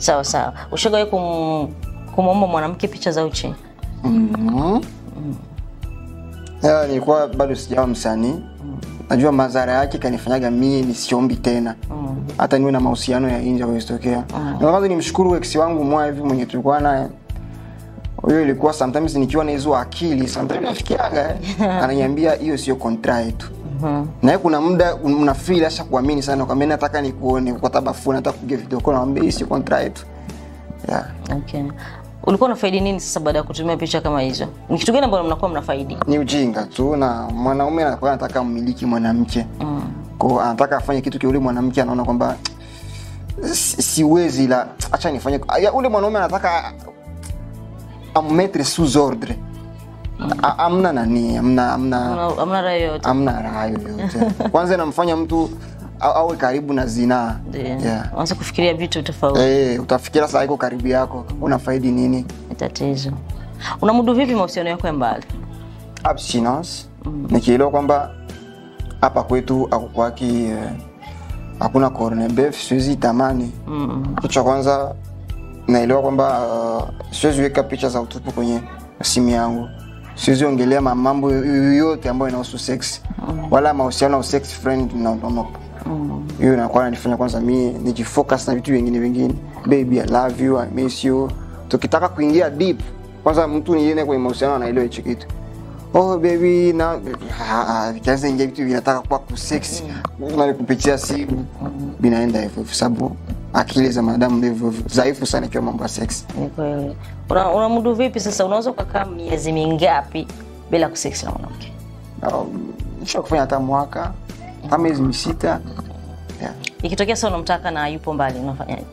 Sawa sawa. Ushawahi kum, kumwomba mwanamke picha za uchi? Mhm. Ya, nilikuwa bado sijawa msanii najua madhara yake kanifanyaga mie nisiombi tena hata niwe na mahusiano ya nje awezitokea na kwanza nimshukuru ex wangu mwa hivi mwenye tulikuwa naye huyo ilikuwa sometimes nikiwa na hizo akili sometimes nafikiaga ananiambia hiyo sio kontra yetu naye kuna muda una feel asha kuamini sana kwambia nataka nikuone kwa tabafu nataka kupiga video call naambia hii sio kontra yetu yeah. Okay. Ulikuwa unafaidi nini sasa baada ya kutumia picha kama hizo? Ni kitu gani ambacho mnakuwa mnafaidi? ni ujinga tu na mwanaume anakuwa anataka mmiliki mwanamke mm. ko anataka afanye kitu kiule mwanamke anaona kwamba si- siwezi la acha nifanye ya, ule mwanaume anataka ammetre sous ordre A- amna nani amna amna Hamna- Hamna raha yoyote. amna raha yoyote kwanza inamfanya mtu a- awe karibu na zinaa Ndio. yeah. Uanze kufikiria vitu tofauti. Eh, utafikira saa iko karibu yako unafaidi nini Ni tatizo. Unamudu vipi mahusiano yako ya mbali? abstinence nikielewa kwamba hapa kwetu akukwaki eh, hakuna corned beef siwezi tamani Mm. kitu cha kwanza naelewa kwamba uh, siwezi weka picha za utupu kwenye simu yangu siwezi ongelea ma- mambo yoyote ambayo inahusu sex wala mahusiano au sex friend na no, hiyo inakuwa nanifanya kwanza mi nijifocus na vitu vingine vingine baby i love you i miss you tukitaka kuingia deep kwanza mtu niene kwenye mahusiano anaelewa hicho kitu oh baby na vikianza ingia vitu vinataka kuwa kusex na kupitia simu vinaenda hivyo hivyo sababu akili za mwanadamu ndivyo hivyo dhaifu sana ikiwa mambo ya sex Ni kweli. Una- Unamudu vipi sasa? Unaweza ukakaa miezi mingapi bila kusex na mwanamke? Um, nisha kufanya hata mwaka hata miezi misita yeah. Ikitokea sasa unamtaka na yupo mbali, unafanyaje?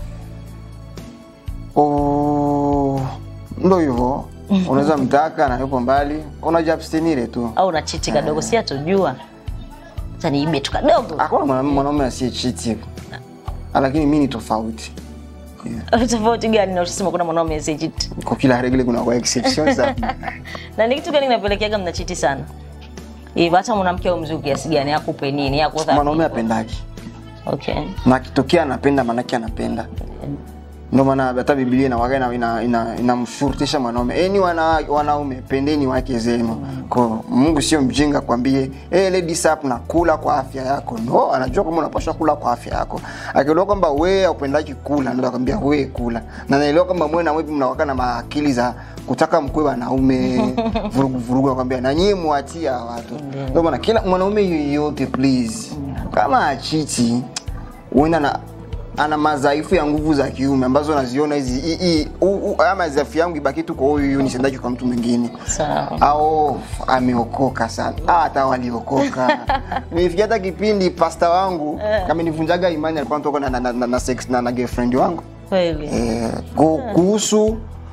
oh, ndo hivyo unaweza mtaka na yupo mbali unajiabstinire tu Au unachiti kadogo, si atujua. Sasa niibe tu kadogo. hakuna mwanaume mwanaume asiyechiti lakini mi ni tofauti yeah. Tofauti gani na usema kuna mwanaume asiyechiti? kwa kila regle kuna kwa exceptions za- Na ni kitu gani kinapelekeaga mnachiti sana? Hivyo hata mwanamke au mzuri kiasi gani akupe nini? Akuthamini. mwanaume apendaki Okay. na akitokea anapenda manake anapenda ndio maana hata biblia inawaga ina- ina- ina- inamshurutisha mwanaume eni wana, wanaume pendeni wake zenu ko mungu sio mjinga kwambie hey, ladies up na kula kwa afya yako no anajua kwamba unapaswa kula kwa afya yako akielewa kwamba we aupendaki kula ndio akwambia we kula na naelewa kwamba mwe na wepi mnawaka na maakili za kutaka mkwe wanaume vurugu vurugu akwambia na nyie muachia watu ndio maana kila mwanaume yoyote please kama achiti huenda na ana madhaifu ya nguvu za kiume ambazo naziona hizi hii- hii- huu- huu- haya madhaifu yangu ibaki tu kwa huyu huyu nisendaki kwa mtu mwingine Sawa. au ameokoka sana Ah, hata waliokoka nifikia hata kipindi pasta wangu kama nivunjaga imani alikuwa anatoka na, na, na, na, na, sex, na, na girlfriend wangu Kweli. eh, ku- kuhusu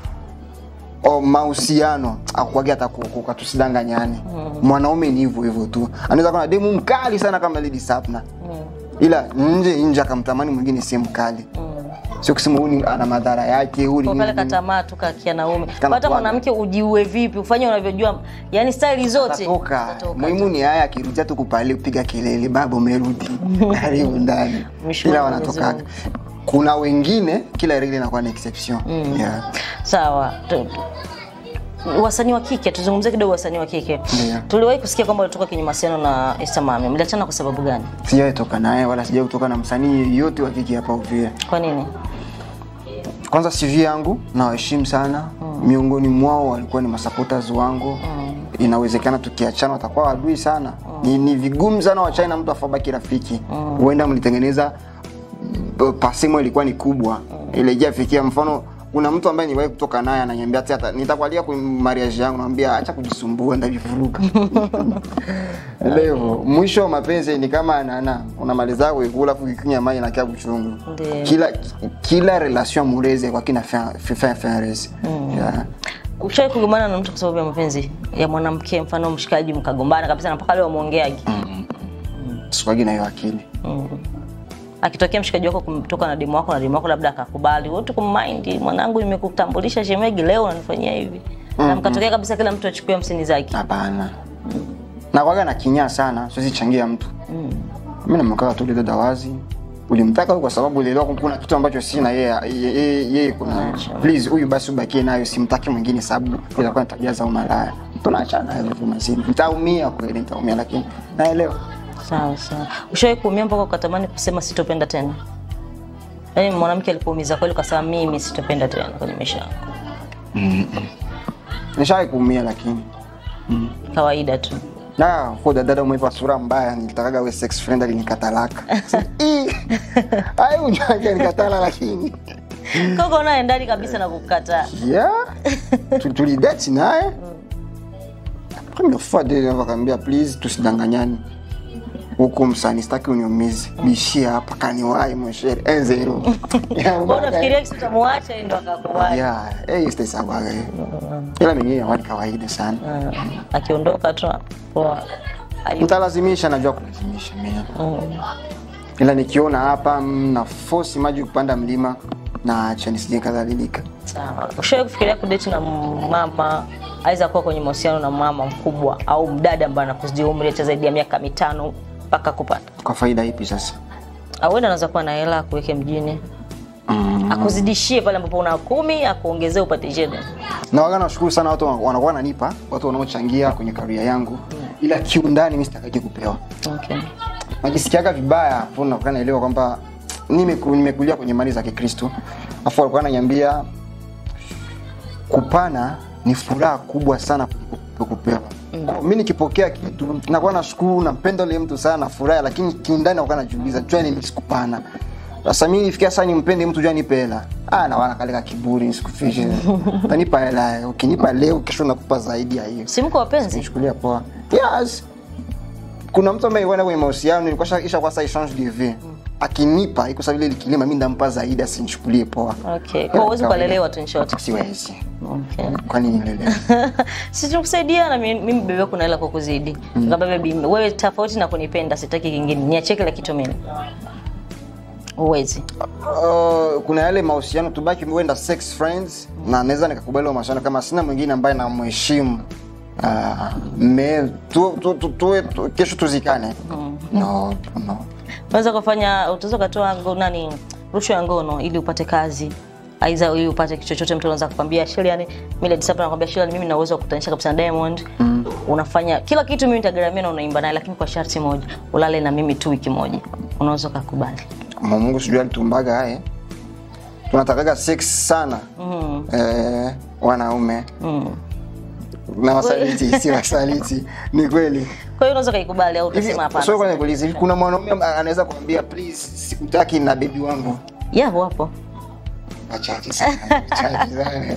o, mahusiano akuage hata kuokoka tusidanganyane mwanaume ni hivyo hivyo tu anaweza kuwa na demu mkali sana kama Lady Sapna ila nje nje akamtamani mwingine si mkali sio kusema huyu ni- ana madhara yake huyu ni Kwa pale nini. katamaa tu kakia naume. Kana Hata kuwaga. mwanamke ujiue vipi, ufanye unavyojua. Yaani staili zote. Atatoka. Atatoka muhimu ni haya akirudia tu kupale kupiga kelele baba umerudi karibu ndani Mwisho ila wa wanatokaga Mwenyezi kuna wengine kila regle inakuwa na exception yeah. Sawa. Tu- Wasanii wa kike, tuzungumzie kidogo wasanii wa kike. Ndio. Tuliwahi kusikia kwamba ulitoka kwenye mahusiano na Esther Mami. Mliachana kwa sababu gani? sijawahi toka naye wala sijawahi kutoka na msanii yeyote wa kike hapa Uvira Kwa nini? kwanza CV yangu nawaheshimu sana miongoni mwao walikuwa ni masupporters wangu inawezekana tukiachana watakuwa wadui sana ni, ni vigumu sana wachane na mtu afabaki rafiki huenda mlitengeneza b- pasimo ilikuwa ni kubwa ile ijafikia mfano kuna mtu ambaye niwahi kutoka naye ananiambia ati hata nitakualia kwenye mariage yangu namwambia acha kujisumbua ndavivuruga leo mwisho wa mapenzi ni kama nana unamaliza kuikula afu ukikunywa maji na kia buchungu Ndio. kila kila relation amoureuse kwa kina fin fin fin rese yeah. Ushawahi kugombana na mtu kwa sababu ya mapenzi ya mwanamke, mfano mshikaji, mkagombana kabisa na mpaka leo mwongeaji? sikwagi na hiyo akili akitokea mshikaji wako kumtoka na demu wako na demu wako labda akakubali wote kummind mwanangu nimekutambulisha shemegi leo unanifanyia hivi na mkatokea kabisa kila mtu achukue hamsini zake hapana nakwaga na kinyaa sana siwezi changia mtu mi namekaa tu ile dada wazi ulimtaka huyu kwa sababu ulielewa kwamba kuna kitu ambacho sina yeye yeye yeye kuna please huyu basi ubakie nayo simtaki mwingine sababu itakuwa ni tabia za umalaya tunaachana hivyo tu mazima nitaumia kweli nitaumia lakini naelewa Sawa sawa. Ushawahi kuumia mpaka ukatamani kusema sitopenda tena? Yaani mwanamke alikuumiza kweli ukasema mimi sitopenda tena kwenye maisha yangu. nishawahi kuumia lakini Kawaida tu. na kwa dada umeipa sura mbaya nilitakaga we sex friend alinikatalaka ai unajua nikatala lakini Koko naye ndani kabisa na kukataa. yeah Tu- tulidate naye première fois de wakaambia please tusidanganyani huku msani sitaki uniumize bishia hapa kaniwai mweshere enzero Wewe unafikiria kisi utamuacha yeye ndo akakubali. yeah eh istesagwaga ila mengine awani kawaida sana Ah, Akiondoka tu poa. Ayu- mtalazimisha najua kulazimisha mimi ila nikiona hapa mna force maji kupanda mlima na acha nisije kadhalilika Sawa. Ushawahi kufikiria kudate na mama aweza kuwa kwenye mahusiano na mama mkubwa au mdada ambaye anakuzidi umri hata zaidi ya miaka mitano mpaka kupata? kwa faida ipi sasa Au wewe anaweza kuwa na hela akuweke mjini mm. akuzidishie pale ambapo una kumi akuongezee upate sheda. na waga nashukuru sana watu wana- wanakuwa wananipa watu wanaochangia kwenye karia yangu ila kiundani mi sitakaji kupewa Okay. najisikiaga vibaya hapo nakuwa naelewa kwamba nimeku- nimekulia kwenye mali za kikristo afu walikuwa ananiambia kupana ni furaha kubwa sana kuliko kupewa mm. mi nikipokea kitu nakuwa nashukuru nampenda ule mtu sana nafurahi lakini kiundani nakuwa najiuliza jua nini sikupana sasa mi nifikia saa nimpende mtu jua nipe hela ah, nawana kaleka kiburi sikufishe utanipa hela ukinipa leo kesho nakupa zaidi ya hiyo Si mko wapenzi? nichukulia poa yes kuna mtu ambaye kwenda kwenye mahusiano nilikuwa sha- isha kwa sa exchange de vie akinipa iko sababu ile kilima mimi ndampa zaidi asinichukulie poa Okay. Kwa uwezo ukalelewa tu in short. siwezi Okay. kwani nilelewa si tukusaidia na mimi mimi bebe kuna hela kwa kuzidi. Nikamwambia baby wewe tofauti na kunipenda sitaki kingine. Niachie kila kitu mimi. Uwezi. uh, kuna yale mahusiano tubaki wenda sex friends na naweza nikakubali hayo mahusiano kama sina mwingine ambaye namheshimu uh, me tu, tu, tu, tu, tu, kesho tuzikane no, no. Unaweza kufanya utaweza kutoa ngo nani rushwa ya ngono ili upate kazi. Aidha ili upate kitu chochote mtu anaweza kukwambia Shirley yani mimi Lady Sapna nakwambia Shirley mimi na uwezo wa kutanisha kabisa na Diamond. Unafanya kila kitu mimi nitagharamia na unaimba naye lakini kwa sharti moja. Ulale na mimi tu wiki moja. Unaweza kukubali. Kama Mungu sijui alitumbaga haye tunatakaga sex sana Mm. eh, wanaume Mm. na wasaliti si wasaliti ni kweli Kwa hiyo unaweza kaikubali au Hivi, utasema hapana. so kwanza nikuulize, hivi kuna mwanaume amba- anaweza kuambia please sikutaki na bebi wangu Yeah, wapo. wachache sana wachache sana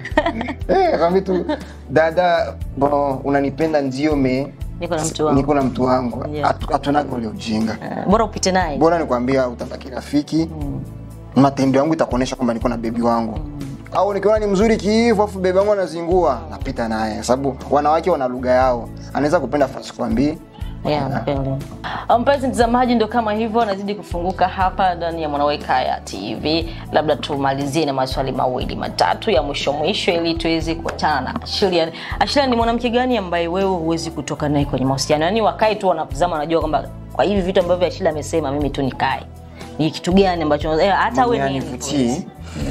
eh kwambia tu dada bo unanipenda ndio me Niko na mtu wangu. niko na mtu wangu Yeah. Hatu- hatunaga ule ujinga Eh, Bora upite naye. bora nikwambia utabaki rafiki matendo yangu itakuonyesha kwamba niko na bebi wangu au nikiona ni mzuri kiivu afu bebi wangu anazingua napita naye sababu wanawake wana lugha yao anaweza kupenda fasi kwambii Yeah, kweli. Ah, Mpenzi mtazamaji, ndo kama hivyo nazidi kufunguka hapa ndani ya Mwanawekaya TV. Labda tumalizie na maswali mawili matatu ya mwisho mwisho, ili tuweze kuachana na Ashilian. Ashilian ni mwanamke gani ambaye wewe huwezi kutoka naye kwenye mahusiano? Yaani wakae tu wanatazama, wanajua kwamba kwa hivi vitu ambavyo Ashilian amesema, mimi tu nikae. Ni kitu gani ambacho eh, hata wewe mimi nivutie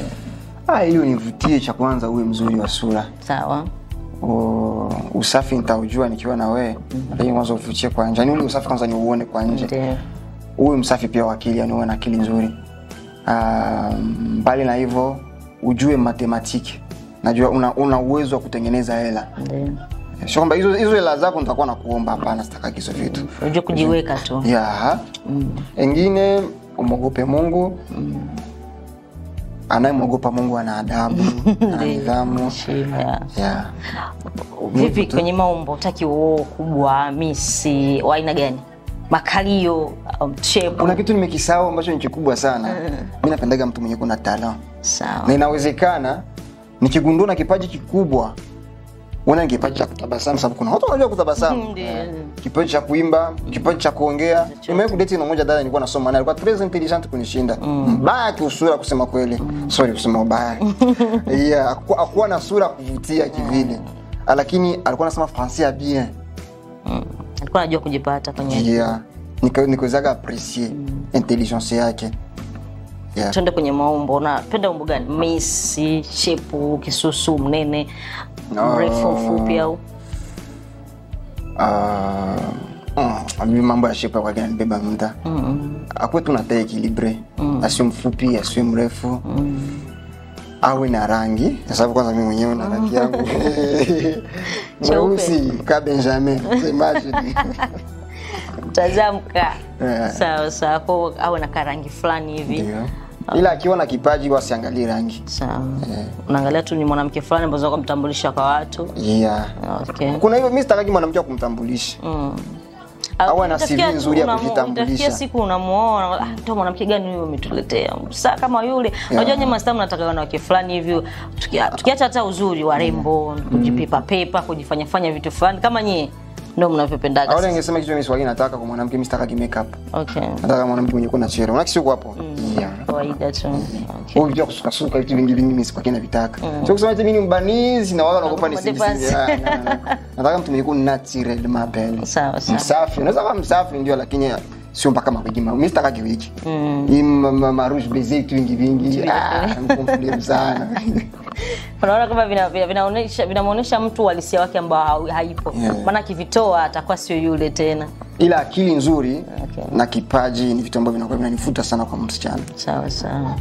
ah hiyo nivutie cha kwanza uwe mzuri wa sura sawa. O, usafi nitaujua nikiwa na wewe lakini kwanza uvutie kwa nje yani ule usafi kwanza ni uone kwa nje Ndio. uwe msafi pia wa akili yani uwe na akili nzuri Ah, mbali na hivyo ujue matematiki najua una, una uwezo wa kutengeneza hela Ndio. sio kwamba hizo hizo hela zako nitakuwa nakuomba hapana sitaki hizo vitu Unajua kujiweka tu. ya engine umwogope mungu anayemwogopa mungu ana adabu ana nidhamu Heshima, yeah. ya Vipi kwenye maumbo, utaki uoo kubwa, misi, wa aina gani? Makalio, um, shape. kuna kitu nimekisahau ambacho ni kikubwa sana mi napendaga mtu mwenye kuna talent Sawa. na inawezekana nikigundua na kipaji kikubwa una ni kipaji cha kutabasamu sababu kuna watu wanajua kutabasamu Ndio. kipaji cha kuimba kipaji cha kuongea nimewahi kudeti na mmoja dada nilikuwa nasoma naye alikuwa très intelligent kunishinda mbaya kiusura kusema kweli sorry kusema ubaya yeah hakuwa- hakuwa na sura ya kuvutia kivile lakini alikuwa anasema français bien Alikuwa anajua kujipata kwenye yeah nika- nikuwezaga appreciate intelligence yake yeah. tuende kwenye maumbo unapenda umbo gani misi shepu kisusu mnene mrefu mfupi au Ah, mm, mambo ya shepa kwaga nibeba muda akuwe tu nata ekilibre asiwe mfupi asiwe mrefu awe na rangi kwa sababu kwanza mi mwenyewe na rangi yangu mweusi ka benjamin imagine tazamka Yeah. sawa sawa ko awe na karangi fulani hivi Ndio. ila akiwa na kipaji wasiangalie rangi sawa unaangalia tu ni mwanamke fulani ambazo kumtambulisha kwa watu yeah. okay. kuna hivyo mi sitakaki mwanamke wa kumtambulisha Awe na Utafikia CV tu nzuri ya unamu- kujitambulisha. utafikia siku unamuona ah, ndo mwanamke gani huyo umetuletea saa kama yule unajua nyema sasa mnataka wanawake fulani hivi tukia- tukiacha hata uzuri warembo kujipepa pepa kujifanya fanya vitu fulani kama nyie ndo mnavyopendaga aule sasa. ningesema kitu miswali nataka kwa mwanamke mi sitakaki makeup okay nataka mwanamke mwenye kuna chero unakisiuko hapo yeah. kawaida tu okay. Wewe unajua kusukasuka vitu vingi vingi mimi sipaki navitaka sio kusema eti mimi ni mbanizi na wao wanaogopa Wanaogopa nisingisi depasi. nataka mtu mwenye kuna natural mabel sawa sawa msafi unaweza kama msafi ndio lakini sio mpaka mawigi ma mimi sitaka kiwiki hii ma- ma- marouge baiser vitu vingi vingi ah mkomfulie sana unaona kama vinaonyesha vina, vinaonesha- vinamwonyesha mtu uhalisia wake ambao ha- haipo Yeah. maana akivitoa atakuwa sio yule tena ila akili nzuri Okay. na kipaji ni vitu ambavyo vinakuwa vinanifuta sana kwa msichana sawa sawa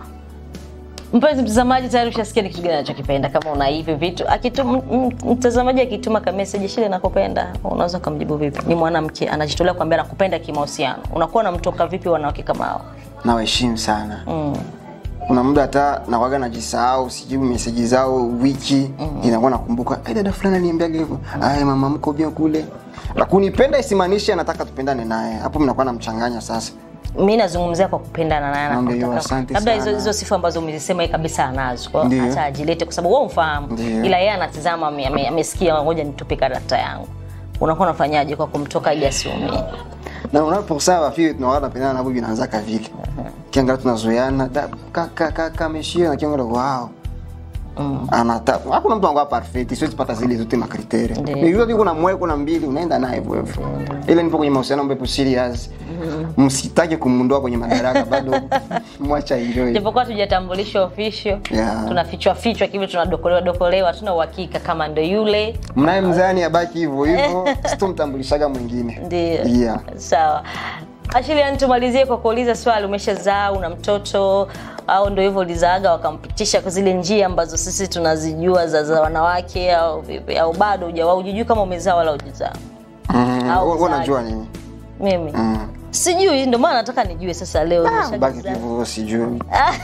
mpenzi mtazamaji tayari ushasikia ni kitu gani anachokipenda kama una hivi vitu Akitum- m- m- mtazamaji akituma kameseji shile nakupenda unaweza ukamjibu vipi ni mwanamke anajitolea kuambia nakupenda kimahusiano unakuwa namtoka vipi wanawake kama hao nawaheshimu sana mm. kuna muda hata nawaga najisahau sijibu meseji zao wiki inakuwa nakumbuka "Ai, dada fulani aliambiaga hivyo aya mama mko bia kule na kunipenda isimaanishe anataka tupendane naye hapo mnakuwa namchanganya sasa mi nazungumzia kwa kupendana naye na Naambia, kutaka- asante labda hizo sana. hizo sifa ambazo umezisema yeye kabisa anazo kwa hiyo Ndio. hata ajilete kwa sababu wewe umfahamu Ndio. ila yeye anatizama ame- ame- amesikia ngoja nitupe karata yangu unakuwa unafanyaje kwa kumtoka ili asiumie na unaposaa wafie tunawaga napendana navo vinaanzaka vile kiangalia tunazoeana da- kaka kaka ameshia na kiangalia wow anata hakuna mtu anakuwa perfect siwezi pata zile zote makriteri Ndio. nikiwa tu kuna moyo kuna mbili unaenda naye hivyo hivyo ile nipo kwenye mahusiano ambayo ipo serious msitake kumundoa kwenye madaraka bado mwacha enjoy japokuwa tujatambulisha official Yeah. tunafichwa fichwa kivi tunadokolewa dokolewa tuna uhakika kama ndo yule mnaye mzani abaki hivyo hivyo sitomtambulishaga mwingine ndio yeah. sawa ashilian tumalizie kwa kuuliza swali umeshazaa una mtoto au ndo hivyo ulizaaga wakampitisha kwa zile njia ambazo sisi tunazijua za, za wanawake au vipi au bado hujawa hujijui kama umezaa wala hujazaa mm, Au wewe uzaji. unajua nini mimi mm. sijui ndio maana nataka nijue sasa leo baki nimeshajizaa. tu hivyo sijui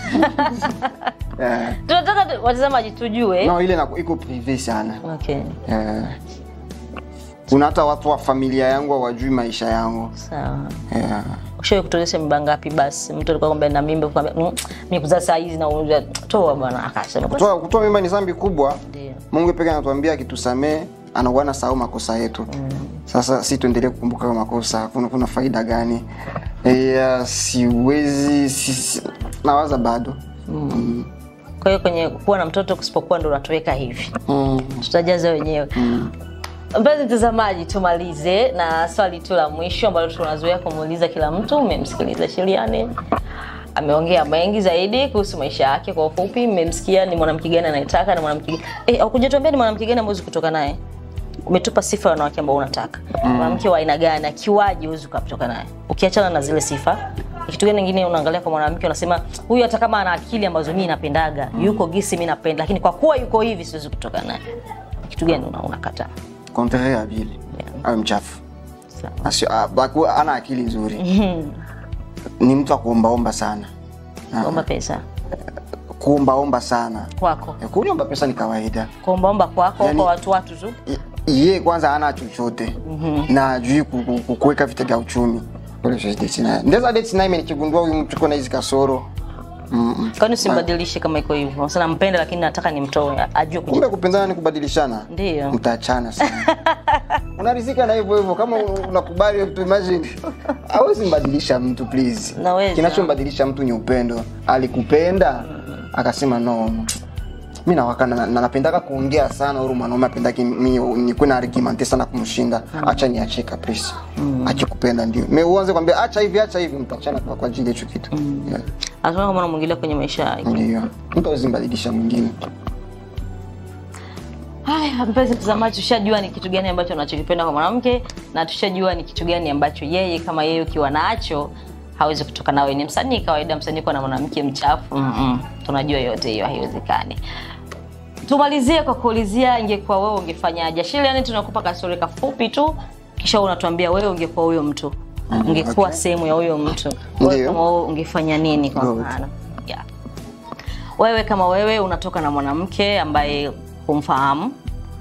yeah. tunataka tu- watazamaji tujue no ile inaku- iko prive sana okay Eh, kuna hata watu wa familia yangu hawajui maisha yangu sawa yeah. ushawahi kutonesha mimba ngapi basi mtu alikuwa kwamba na mimba kwamba mm, mimi kuzaa saa hizi na unajua, toa bwana akasema basi kutoa kutoa mimba ni dhambi kubwa ndio mungu peke anatuambia akitusamee anakuwa na sahau makosa yetu sasa si tuendelee kukumbuka hayo makosa kuna, kuna faida gani yeah, siwezi si, si, nawaza bado mm. kwa hiyo kwenye kuwa na mtoto kusipokuwa ndo unatoweka hivi Mm. tutajaza wenyewe mpenzi mtazamaji tumalize na swali tu la mwisho ambalo tunazoea kumuuliza kila mtu umemsikiliza shiriani ameongea mengi zaidi kuhusu maisha yake kwa ufupi mmemsikia ni mwanamke gani anayetaka na mwanamke gani eh, akujatuambia ni mwanamke gani amewezi kutoka naye umetupa sifa ya wanawake ambao unataka mwanamke wa aina gani akiwaje huwezi ukatoka naye ukiachana na zile sifa ni kitu gani ingine unaangalia kwa mwanamke unasema huyu hata kama ana akili ambazo mi napendaga yuko gisi mi napenda lakini kwa kuwa yuko hivi siwezi kutoka naye kitu gani una- unakataa Contraire ya vile awe mchafu Sawa. Asio- ah, baku- ana akili nzuri ni mtu wa kuombaomba sana kuomba pesa kuombaomba sana kwako Eh, kuomba pesa ni kawaida kuombaomba kwako Yani- kwa watu watu tu I- ye kwanza hana chochote na ajui ku- ku- ku- kuweka vita vya uchumi Ule siwezi date naye. ndeza date naye nikigundua huyu mtu kuna hizi kasoro Mm-mm. kwani usimbadilishe kama iko hivyo sana nampenda lakini nataka nimtoe ajue kuji kumbe kupendana ni kubadilishana Ndiyo. mtaachana sana unarizika na hivyo hivyo kama unakubali tu imagine hawezi mbadilisha mtu please Naweza. kinachombadilisha mtu ni upendo alikupenda akasema no mi nawaka na, na napendaka kuongea sana uru mwanaume apendaki mi nikuwe na argumente sana kumshinda acha niachie caprice akikupenda ndio me uanze kwambia acha hivi acha hivi mtachana kwa kwa ajili ya hicho kitu yeah. Hatuona kama unamwingilia kwenye maisha yake. ndio mtu awezi mbadilisha mwingine Haya, mpenzi mtazamaji, tushajua ni kitu gani ambacho unachokipenda kwa mwanamke na tushajua ni kitu gani ambacho yeye kama yeye ukiwa nacho hawezi kutoka nawe. Ni msanii kawaida, msanii kwa na mwanamke mchafu mm -mm. Tunajua yote hiyo haiwezekani. Tumalizie kwa kuulizia, ingekuwa wewe ungefanyaje? Shile, yani tunakupa kastori kafupi tu, kisha unatuambia wewe ungekuwa huyo mtu, ungekuwa okay. sehemu ya huyo mtu, wewe Ndio. kama wewe ungefanya nini kwa Good. mfano? Yeah wewe kama wewe unatoka na mwanamke ambaye humfahamu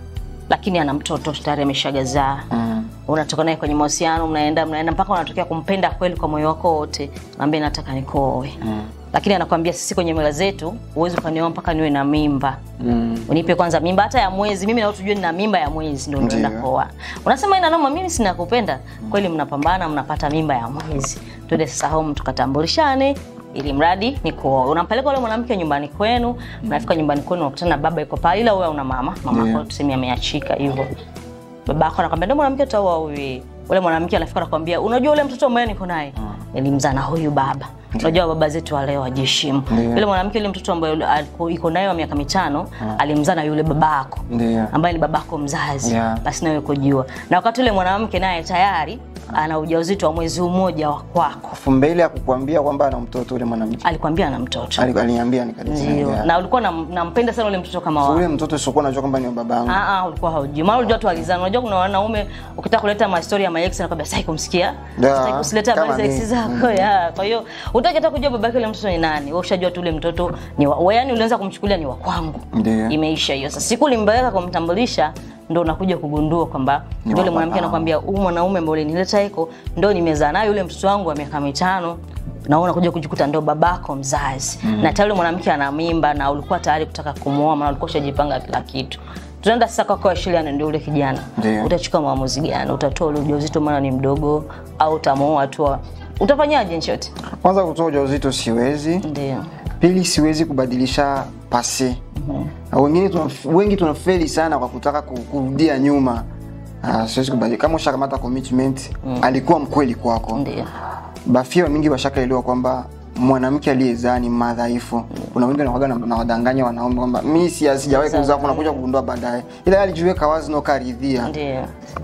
lakini ana mtoto tayari ameshagazaa Mm. unatoka naye kwenye mahusiano mnaenda mnaenda mpaka unatokea kumpenda kweli kwa moyo wako wote naambia nataka nikuoe Mm. lakini anakwambia sisi kwenye mila zetu huwezi ukanioa mpaka niwe na mimba Mm. unipe kwanza mimba hata ya mwezi mimi na tujue nina mimba ya mwezi ndio unaenda Ndiyo. kuoa unasema ina noma mimi sina kupenda kweli mnapambana mnapata mimba ya mwezi twende sasa home tukatambulishane ili mradi ni kuoa unampeleka ule mwanamke nyumbani kwenu mnafika nyumbani kwenu unakutana na baba yuko pale ila wewe una mama mama Ndiyo. yako tuseme ameachika hivyo babako anakwambia ndio mwanamke utaoa huyu ule mwanamke anafika anakwambia unajua ule mtoto ambaye niko naye nilimzaa na huyu baba unajua baba zetu wa leo wajiheshimu Ndiyo. yule mwanamke yule mtoto ambaye alikuwa- iko naye wa miaka mitano alimzaa na yule babako Ndio. ambaye ni babako mzazi Yeah. basi nawe kujua na wakati ule mwanamke naye tayari ana ujauzito wa mwezi mmoja wa kwako Afu mbele ya kukwambia kwamba ana mtoto ule mwanamke alikwambia ana mtoto Ali- aliniambia ndio nikalisema na ulikuwa nam- nampenda sana ule mtoto kama wako ule mtoto siokuwa najua kwamba ni wa babangu Ah, ah, ulikuwa haujui maana ulijua tu walizana unajua kuna wanaume ukitaka kuleta mastori ya maex anakwambia sasa kumsikia Da, sasa kusileta habari kama za ex mimi. zako ya kwa hiyo utaki hata kujua babake ule mtoto ni nani wewe ushajua tu ule mtoto ni wa wewe yani ulianza kumchukulia ni wa kwangu Ndio. imeisha hiyo sasa siku ulimpeleka kumtambulisha ndo unakuja kugundua kwamba Ni ndio yule wa mwanamke babangu. anakwambia huyu mwanaume ambaye ulinileta hiko ndo nimezaa naye yule mtoto wangu wa miaka mitano na wewe unakuja kujikuta ndo babako mzazi mm. na tayari yule mwanamke ana mimba na ulikuwa tayari kutaka kumuoa maana ulikuwa ushajipanga kila kitu tunaenda sasa kwako Shilian ndio ule kijana Ndio. utachukua maamuzi gani utatoa ule ujauzito maana ni mdogo au utamuoa tu utafanyaje nchoti kwanza kutoa ujauzito siwezi ndio pili siwezi kubadilisha pase Na wengine tuna, wengi tunafeli sana kwa kutaka ku- kurudia nyuma Ah, siwezi kubadilika kama ushakamata commitment alikuwa mkweli kwako ndio bafia mingi washakaelewa kwamba mwanamke aliyezaa ni madhaifu kuna wengi wanakuwaga na- na wadanganya wanaume kwamba mi si- sijawahi kuzaa kunakuja kugundua baadaye ila alijiweka wazi na ukaridhia ndio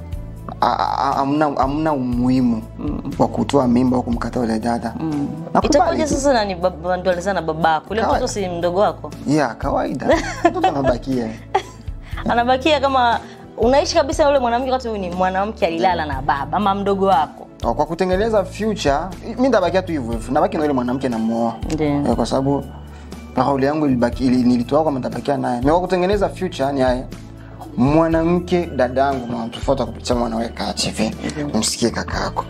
A- a- hamna hamna umuhimu wa kutoa mimba au kumkataa ule dada Nakubali itakuwaje tu. sasa nani bab- ndo alizaa na babako ule Kawa- mtoto si mdogo wako ya kawaida mtoto anabakia anabakia kama unaishi kabisa na yule mwanamke wakati huyu ni mwanamke alilala na baba ama mdogo wako kwa kutengeneza future mi ndabakia tu hivyo hivyo nabaki na yule mwanamke namuoa Ndio. Eh, kwa sababu kauli yangu ilibaki ili- nilitoa kwamba nitabakia naye na kwa kutengeneza future ni haya mwanamke dadangu mwanatufuata kupitia mwanaweka TV msikie kaka yako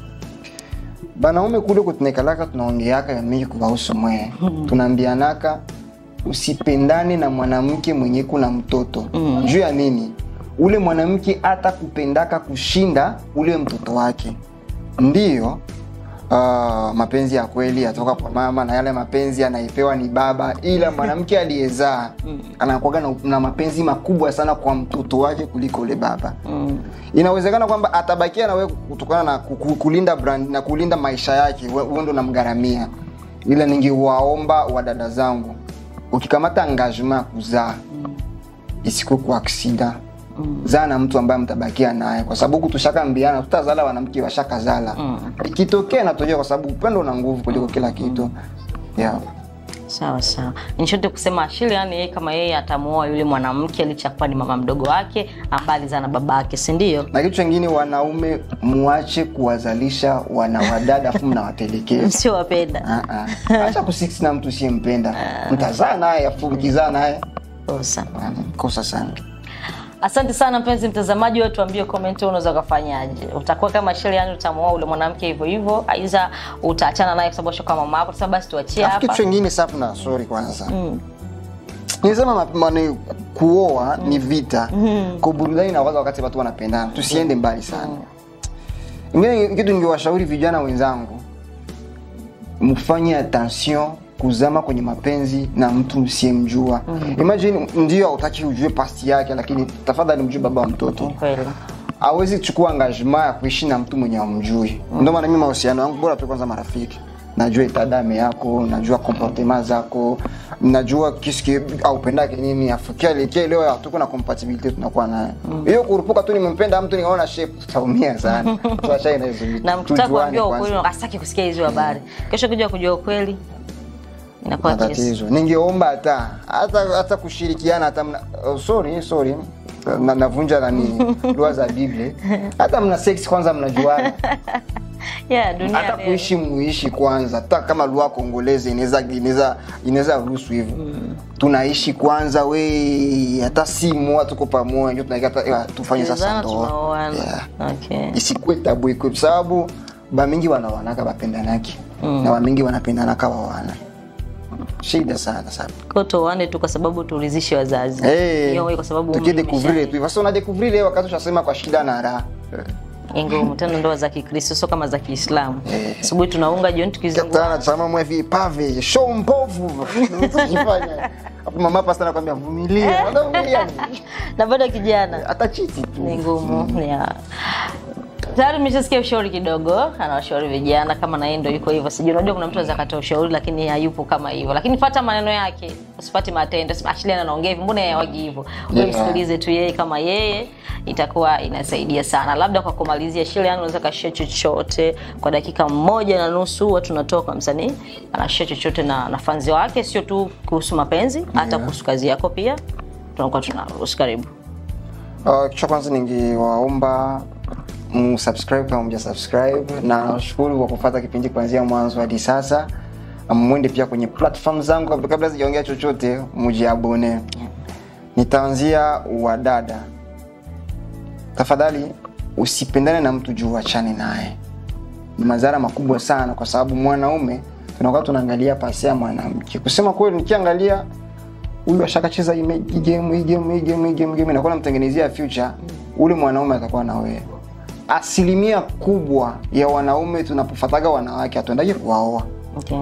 banaume kule kutunekalaka tunaongeaka ya mingi kuvahusu mwee tunaambianaka usipendane na mwanamke mwenye kuna mtoto juu ya nini ule mwanamke hata kupendaka kushinda ule mtoto wake ndiyo uh, mapenzi ya kweli yatoka kwa mama na yale mapenzi anaipewa ni baba ila mwanamke aliyezaa anakuaga na, na mapenzi makubwa sana kwa mtoto wake kuliko ule baba mm. inawezekana kwamba atabakia na wewe kutokana na ku- ku- kulinda brand na kulinda maisha yake we- wewe ndo namgharamia ila ningewaomba wadada zangu ukikamata engagement ya kuzaa isikuwe kwa aksida zaa na mtu ambaye mtabakia naye kwa sababu huku tushakaambiana tutazala wanamke washakazala ikitokea inatokea kwa sababu upendo una nguvu kuliko kila kitu yeah. sawa sawa nishote kusema ashili yani yeye kama yeye atamuoa yule mwanamke licha ya kuwa ni mama mdogo wake ambaye alizaa na babake si ndio na kitu chengine wanaume muache kuwazalisha wanawadada afu mnawatelekeza msiowapenda Ah, ah. acha kusiksi na mtu usiyempenda mtazaa naye afu mkizaa naye kosa ah, kosa sana asante sana mpenzi mtazamaji wetu tuambie comment wewe unaweza ukafanyaje utakuwa kama sheli yani utamuoa ule mwanamke hivyo hivyo aidha utaachana naye kwa sababu ashakuwa mama yako sasa basi tuachie Alafu kitu hapa chengine safu na sorry kwanza nilisema ma- mane- kuoa ni vita kwa burudani na waza wakati watu wanapendana tusiende mbali sana ingine kitu ningewashauri vijana wenzangu mfanye attention kuzama kwenye mapenzi na mtu usiyemjua imagine ndio hautaki ujue pasti yake lakini tafadhali mjue baba wa mtoto kweli hawezi kuchukua engagement ya kuishi na mtu mwenye amjui ndio maana mimi mahusiano yangu bora tu kwanza marafiki najua itadame yako najua comportement zako najua kiski aupendake nini afikia likia leo hatuko na compatibility tunakuwa naye hiyo kurupuka tu nimempenda mtu nikaona shape tutaumia sana tuachane hizo vitu na mkitaka Tujuane kuambiwa kwanza. ukweli asaki kusikia hizo habari kesho kuja kujua ukweli inakuwa kesi matatizo ningeomba hata hata hata kushirikiana hata mna, oh, sorry sorry na, navunja nani dua za biblia hata mna sex kwanza mnajuana yeah dunia hata leo. kuishi muishi kwanza hata kama lugha kongolezi inaweza inaweza inaweza ruhusu hivyo tunaishi kwanza we hata simu hata tuko pamoja ndio tunaika hata- eh, tufanye sasa Tulizana, ndoa tunaoana. yeah. okay isikwe tabu iko kwa sababu bamingi wanawanaka bapendanaki na bamingi wanapendanaka wawana shida sana sana Kwa tuoane tu kwa sababu tuulizishe wazazi Eh, Hiyo wewe kwa sababu umri tukidekuvrile umesha- tu sasa unadekuvrile wakati ushasema kwa shida na raha ni ngumu tena ndoa za kikristo sio kama za kiislamu asubuhi tunaunga jioni tukizungua katana tazama mwe vipave show mbovu Usifanye. hapo mama pasta anakuambia vumilia unavumilia nini? na bado kijana hata chiti tu ni ngumu yeah. tayari mmeshasikia ushauri kidogo anawashauri vijana kama na yeye ndo yuko hivyo sijui unajua kuna mtu anaweza kata ushauri lakini hayupo kama hivyo lakini fata maneno yake usipate matendo Sema, Ashley anaongea hivyo mbona yeye hawagi hivyo wewe Yeah. msikilize tu yeye kama yeye itakuwa inasaidia sana labda kwa kumalizia shile yangu unaweza kashia chochote kwa dakika moja na nusu huwa tunatoa kwa msanii anashia chochote na na fanzi wake sio tu kuhusu mapenzi hata kuhusu kazi yako pia tunakuwa tunaruhusu karibu Uh, kitu cha kwanza ningewaomba msubscribe kama mja subscribe na nashukuru kwa kufuata kipindi kuanzia mwanzo hadi sasa mwende pia kwenye platform zangu kabla- kabla sijaongea chochote mjiabone nitaanzia wadada tafadhali usipendane na mtu juu achane naye ni madhara makubwa sana kwa sababu mwanaume tunakuwa tunaangalia pasi ya mwanamke kusema kweli nikiangalia huyu ashakacheza hii me- hii game hii game hii game hii game hii game nakuwa namtengenezea future ule mwanaume atakuwa na wewe asilimia kubwa ya wanaume tunapofataga wanawake hatuendaki kuwaoa okay.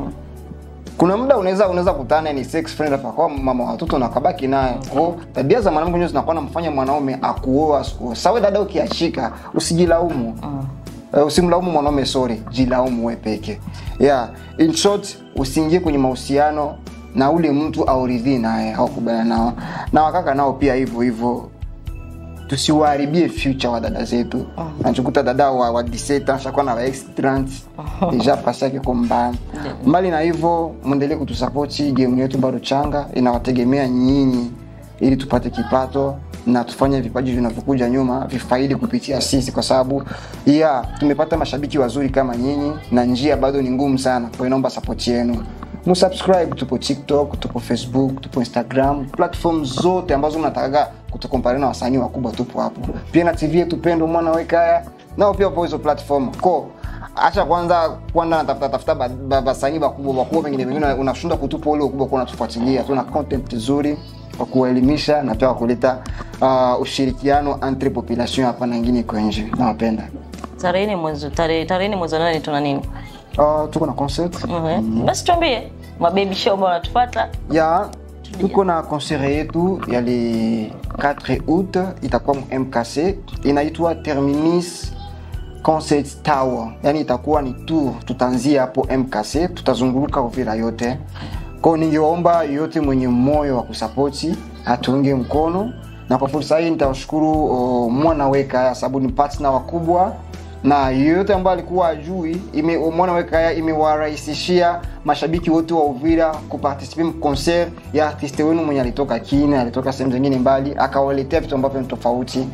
kuna muda unaweza unaweza kutana ni sex friend akakuwa mama wa watoto na kabaki naye kwa tabia za mwanamke ndio zinakuwa namfanya mwanaume akuoa asikuoa sawa dada ukiashika usijilaumu Uh, usimlaumu mwanaume sorry jilaumu we peke yeah in short usiingie kwenye mahusiano na ule mtu auridhii naye au kubana nao na wakaka nao pia hivyo hivyo tusiwaharibie future wa dada zetu nachukuta dada wa, wa 17 ashakuwa na wa ex 30 deja pasi yake ko mbaya mbali na hivyo mwendelee kutusapoti game yetu bado changa inawategemea nyinyi ili tupate kipato na tufanye vipaji vinavyokuja nyuma vifaidi kupitia sisi kwa sababu yeah, tumepata mashabiki wazuri kama nyinyi na njia bado ni ngumu sana kwa hiyo naomba sapoti yenu msubscribe tupo tiktok tupo facebook tupo instagram platform zote ambazo mnatakaga kutukompare na wasanii wakubwa tupo hapo pia na tv yetu pendo mwana wekaya nao pia wapo hizo platform ko acha kwanza kwanza natafuta tafuta ba- ba- basanii bakubwa bakubwa pengine pengine unashindwa kutupa ule ukubwa kwa unatufuatilia tuna content nzuri kwa kuwaelimisha na pia kwa kuleta uh, ushirikiano entre population hapa na ingine iko nje nawapenda tarehe ni mwezi tarehe tarehe ni mwezi wa nane tuna nini uh, tuko na concert Mhm. basi tuambie mabebi show ambao wanatufuata ya tuko na concert yetu ya le 4 août itakuwa mu mkc inaitwa terminus concert tower yani itakuwa ni tour tutaanzia hapo mkc tutazunguruka uvira yote kwao ningeomba yote mwenye moyo wa kusapoti atuunge mkono na kwa fursa hii nitawashukuru oh, mwana weka sababu ni partner wakubwa na yeyote ambaye alikuwa ajui ime, mwana wekaya imewarahisishia mashabiki wote wa uvira kupartisipe concert ya artiste wenu mwenye alitoka kine alitoka sehemu zingine mbali akawaletea vitu ambavyo ni tofauti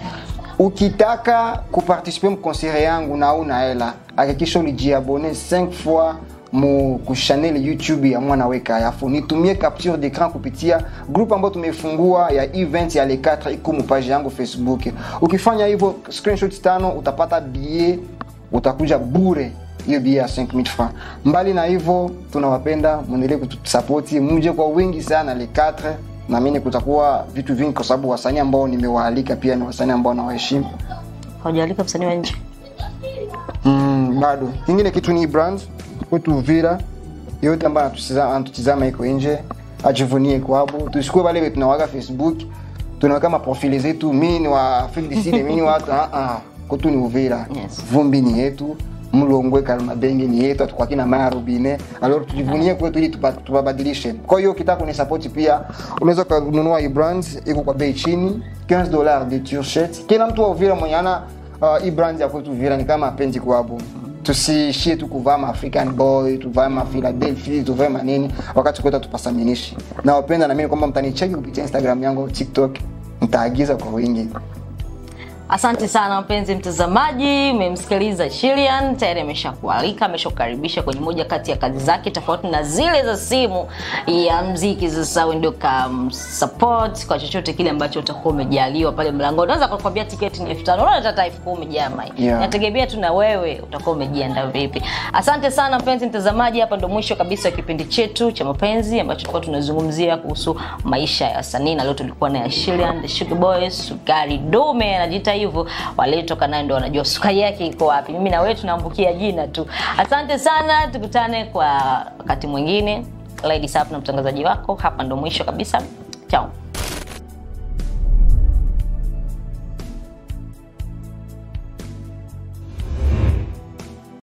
ukitaka kupartisipe mkonsere yangu na una hela hakikisha ulijiabone 5 fois mu kuchanel youtube ya mwana weka alafu nitumie capture d'écran kupitia group ambayo tumefungua ya event ya le 4 iko mu page yangu facebook ukifanya hivyo screenshot tano utapata billet utakuja bure hiyo bia ya 5000 francs mbali na hivyo tunawapenda mwendelee kutusapoti mje kwa wingi sana le 4 naamini kutakuwa vitu vingi kwa sababu wasanii ambao nimewaalika pia ni wasanii ambao nawaheshimu haujalika msanii wa nje mm, bado kingine kitu ni brand kwetu uvira yote ambaye anatutizama anatutizama iko nje ajivunie kwabo tusikue wale wetu tunawaga facebook tunaweka maprofili zetu mimi ni wa Afrique du Sud mimi ni watu ah ah kwetu ni Uvira Yes. vumbi ni yetu mlongwe kalmabenge ni yetu atakuwa kina maya rubine alors tujivunie kwetu ili tupa- tupabadilishe kwa hiyo ukitaka kunisapoti pia unaweza kununua hii brand iko kwa bei chini 15 dollars de t-shirt kila mtu wa Uvira mwenye ana uh, hii brand ya kwetu Uvira ni kama apendi kwabo tusiishie tu kuvaa ma African boy tuvae ma Philadelphia tuvae manini wakati kwetu tupasaminishi na wapenda na mimi kwamba mtanicheki kupitia Instagram yangu TikTok nitaagiza kwa wingi Asante sana mpenzi mtazamaji, umemsikiliza Shilian, tayari ameshakualika, ameshakukaribisha kwenye moja kati ya kazi zake tofauti na zile za simu ya mziki. Sasa wewe ndio kam support kwa chochote kile ambacho utakuwa umejaliwa pale mlangoni. Unaweza kukwambia tiketi ni elfu tano unaona hata elfu kumi jama, Yeah. nategemea tu na wewe utakuwa umejiandaa vipi. Asante sana mpenzi mtazamaji, hapa ndo mwisho kabisa wa kipindi chetu cha mapenzi ambacho tulikuwa tunazungumzia kuhusu maisha ya wasanii, na leo tulikuwa na Shilian the Sugar Boy, sukari dume anajiita hivyo, waliotoka naye ndo wanajua sukari yake iko wapi. Mimi na wewe tunaambukia jina tu. Asante sana, tukutane kwa wakati mwingine. Lady Sap na mtangazaji wako, hapa ndo mwisho kabisa. Chao.